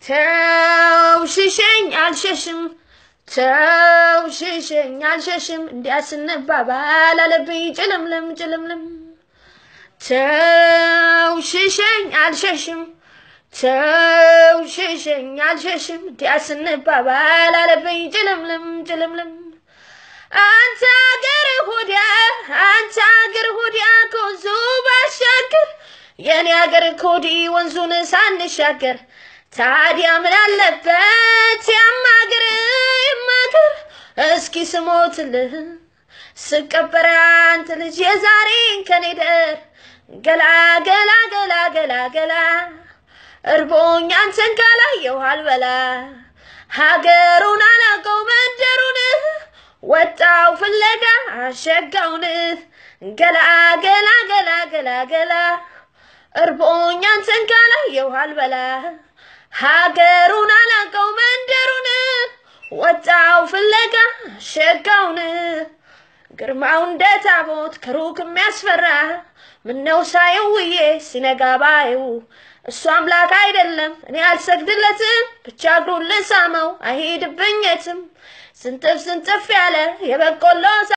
ተው ሽሸኝ አልሸሽም ተው ሽሸኝ አልሸሽም እንዲያ ስንባባል አለብኝ ጭልምልም ጭልምልም ተው ሽሸኝ አልሸሽም ተው ሽሸኝ አልሸሽም እንዲያ ስንባባል አለብኝ ጭልምልም ጭልምልም አንተ አገር ሁዲያ አንተ አገር ሁዲያ ከወንዙ ባሻገር የኔ አገር ኮዲ ወንዙን ሳንሻገር ታዲያ ምን አለበት ያማገር ይማገር እስኪ ስሞትልህ ስቀበር አንተ ልጅ የዛሬን ከኔ ደር ገላ ገላ ገላ ገላ ገላ እርቦኝ አንተን ካላየሁ አልበላ ሀገሩን አላውቀው መንደሩን ወጣው ፍለጋ አሸጋውን ገላ ገላ ገላ ገላ ገላ እርቦኝ አንተን ካላየሁ አልበላ ሀገሩን አላውቀው መንደሩን ወጣው ፍለጋ አሸጋውን ግርማው እንደ ታቦት ከሩቅ የሚያስፈራ ምነው ሳየው ውዬ ሲነጋ ባየው እሱ አምላክ አይደለም እኔ አልሰግድለትም ብቻ እግሩን ልሳመው አይሄድብኝ የትም ስንጥፍ ስንጥፍ ያለ የበቆሎ